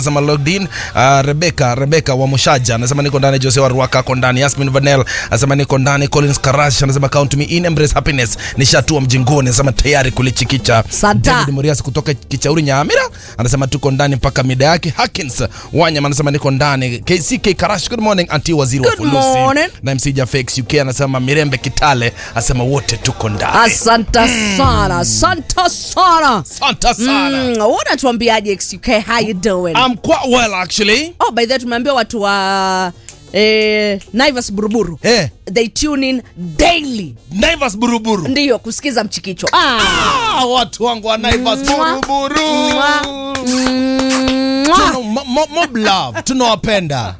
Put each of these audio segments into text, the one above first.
Anasema logged in. Uh, Rebecca Rebecca wa Mushaja anasema niko ndani. Jose wa Ruaka ako ndani. Yasmin Vanel anasema niko ndani. Collins Karash anasema count me in. Embrace happiness nishatua mjingoni anasema tayari kulichikicha. Santa. David Murias kutoka Kichauri Nyamira anasema tuko ndani mpaka mida yake. Hakins Wanyama anasema niko ndani. KCK Karash good morning anti waziri wa Good fulusi. morning. Na MC Jafex UK anasema Mirembe Kitale anasema wote tuko ndani. Asante sana, asante sana. Asante sana. Mm, unatuambiaje XUK, how you doing? I'm quite well actually. oh, by the way tumeambia watu wa eh, Naivas Buruburu Eh, they tune in daily Naivas Buruburu. ndiyo kusikiza mchikicho ah. Ah, watu wangu wa Naivas Mwa. Buruburu. Mwa. Mwah. Tuna- mo- mo- Mob love, tunawapenda.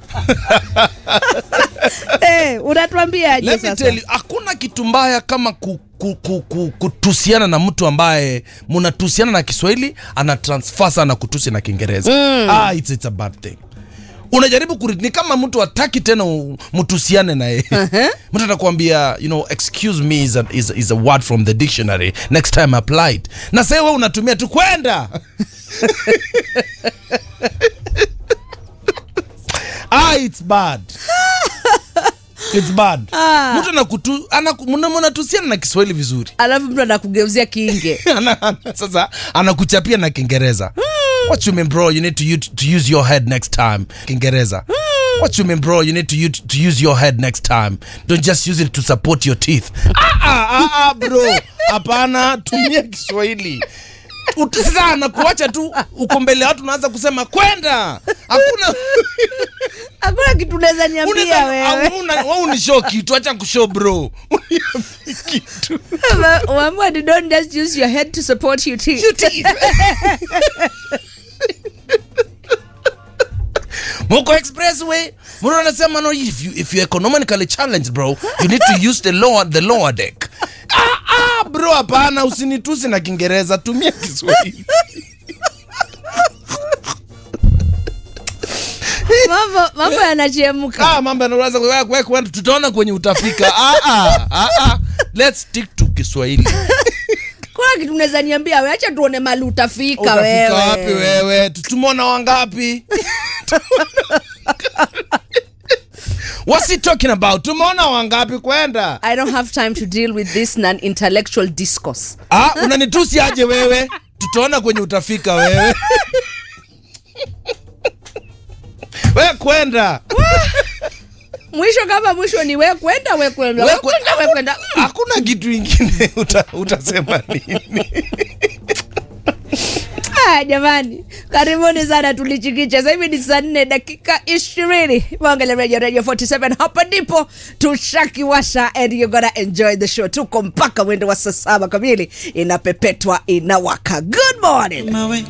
Eh, unatuambiaje Let me sasa? tell you, hakuna kitu mbaya kama ku, ku, ku, ku, kutusiana na mtu ambaye mnatusiana na Kiswahili ana transfer sana kutusi na Kiingereza. Ah, it's, it's a bad thing. Unajaribu kuri, ni kama mtu hataki tena u- mtusiane na yeye. Mtu atakwambia, you know, excuse me is a, is, a- is a word from the dictionary. Next time apply it. Na sasa wewe unatumia tu kwenda. ah, it's bad. It's bad. Ah. Mtu anakutu anaku- mna- mnatusiana na Kiswahili vizuri. alafu mtu anakugeuzia kiinge Ana- ana- Sasa anakuchapia na Kiingereza. What you mean bro, you need to, use- to use your head next time. Kiingereza. What you mean bro, you need to, use- to use your head next time. Don't just use it to support your teeth. Ah, ah, ah, ah, bro. Hapana, tumia Kiswahili. Ut- Sasa anakuacha tu uko mbele ya watu unaanza kusema kwenda. Hakuna hakuna kitu unaweza niambia Unaweza- wewe au- una- wewe unishow kitu, acha kushow bro. Uniambie kitu. Umeambiwa ni don't just use your head to support your teeth. Your teeth. Moko Expressway, Muro anasema no if you if you economically challenged bro, you need to use the lower the lower deck. Ah, ah, bro hapana usinitusi na Kiingereza, tumia Kiswahili. mambo mambo yanachemka Ah, mambo yanaanza kwa kwa kwa tutaona kwenye utafika. Ah ah ah ah. Let's stick to Kiswahili. kuna kitu unaweza niambia we acha tuone mali utafika Utafika wewe wapi wewe? Tutumona wangapi? What's he talking about? Tumeona wangapi kwenda? I don't have time to deal with this non-intellectual discourse. Ah, unanitusi aje wewe? Tutaona kwenye utafika wewe. We kwenda. Mwisho kama mwisho ni we kwenda we kwenda We we kwenda we kwenda. Hakuna kitu ingine uta, utasema nini? Ah, jamani, karibuni sana tulichikicha. Sasa hivi ni saa nne dakika ishirini Mwangele Radio Radio 47 hapa ndipo tushakiwasha and you're gonna enjoy the show. Tuko mpaka mwendo wa saa saba kamili, inapepetwa inawaka. Good morning. mawe